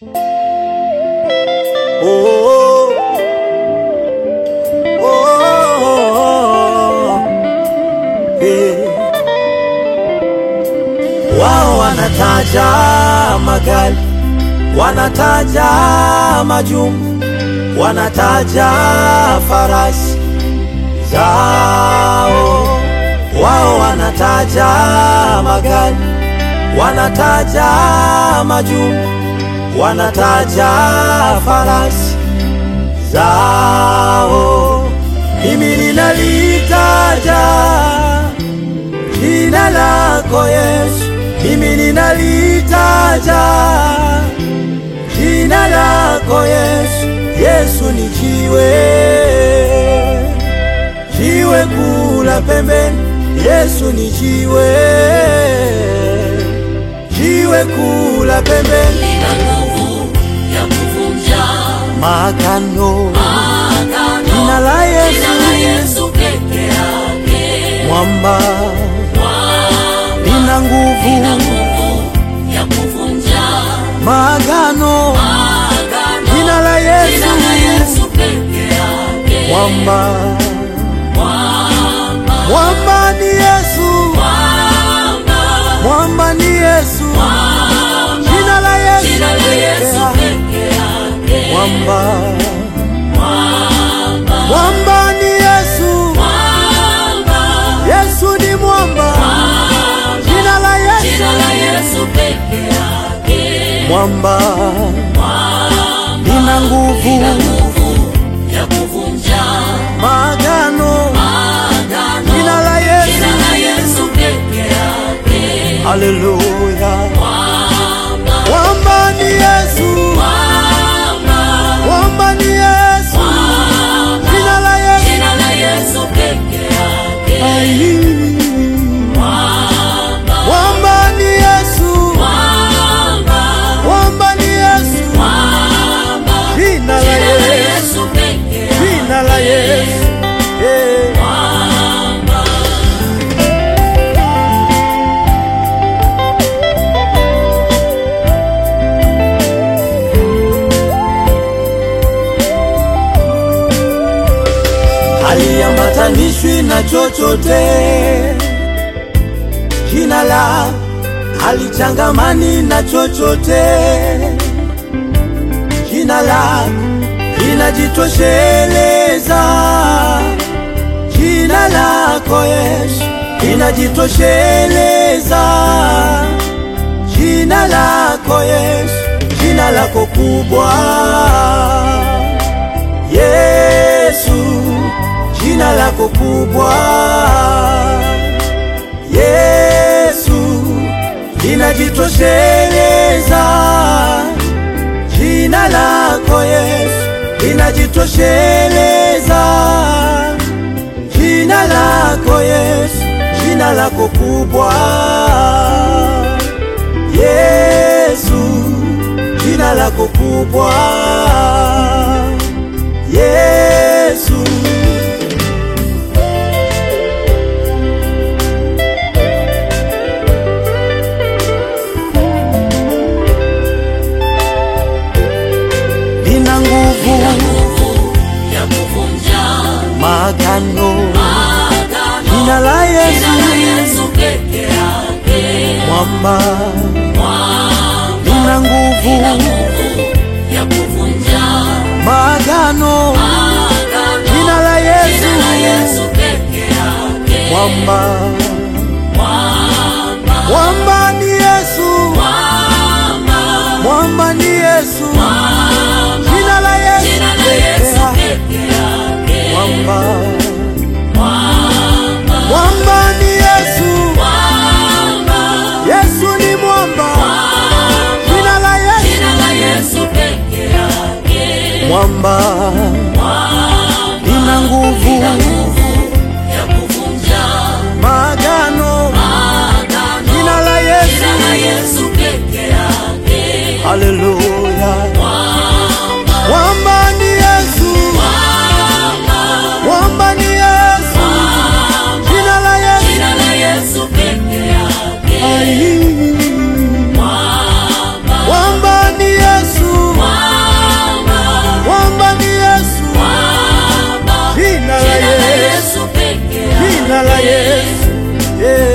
Oh, oh, oh, eh. Wao wanataja magari, wanataja majumba, wanataja farasi zao. Wao wanataja magari, wanataja majumba, wanataja farasi zao. Mimi ninalitaja jina lako Yesu, mimi ninalitaja jina lako Yesu. Yesu ni jiwe, jiwe kula pembeni. Yesu ni jiwe, jiwe kula pembeni. Lina nguvu ya kuvunja Magano, agano. jina la Yesu, Jina la Yesu peke yake. mwamba Mwamba lina nguvu. lina nguvu ya kuvunja Magano, agano. jina la Yesu, Jina la Yesu peke yake. mwamba Mwamba, mwamba ni Yesu, mwamba, mwamba ni Yesu, mwamba. jina la Yesu, Jina la Yesu pekee. peke yake. mwamba Mwamba, mwamba ni Yesu, mwamba, Yesu ni mwamba, mwamba. jina la Yesu, Jina la Yesu peke yake. mwamba Mwamba, lina nguvu. lina nguvu ya kuvunja Magano, agano. jina la Yesu, Jina la Yesu peke yake. haleluya. Mwamba, Mwamba ni Yesu, mwamba, mwamba ni Yesu, mwamba. jina la Yesu, Jina la Yesu peke yake. ai. Mwamba, Mwamba ni Yesu, mwamba, mwamba ni Yesu, mwamba. jina la Jina la Yesu, Yesu peke yake. jina la Yesu, eh. Mwamba, haliambatanishwi na chochote. Jina la halichangamani na chochote. Jina la linajitosheleza. Jina lako Yesu linajitosheleza. Jina lako Yesu, jina lako kubwa Yesu, jina lako kubwa Yesu, linajitosheleza. Jina lako Yesu, linajitosheleza. Jina lako Yesu, jina lako kubwa Yesu, jina lako kubwa Yesu. Lina nguvu, lina nguvu ya kuvunja magano, agano. jina la Jina Yesu, la Yesu peke yake. mwamba, Mwamba, lina nguvu, lina nguvu ya kuvunja magano, agano. jina la Yesu, Jina la Yesu peke yake. mwamba, Mwamba, mwamba ni Yesu, mwamba, mwamba ni Yesu, mwamba. jina la Yesu, Jina la Yesu pekee. peke yake. mwamba, Mwamba, mwamba ni Yesu, mwamba, Yesu ni mwamba, mwamba. jina la Yesu, Jina la Yesu peke yake. mwamba, lina nguvu, Lina nguvu ya kuvunja magano, agano. jina la Yesu, Jina la Yesu peke yake. haleluya. Mwamba, Mwamba ni Yesu, mwamba, mwamba ni Yesu, mwamba. jina la Yesu, Jina la Yesu peke yake. ai. Mwamba, Mwamba ni Yesu, yeah.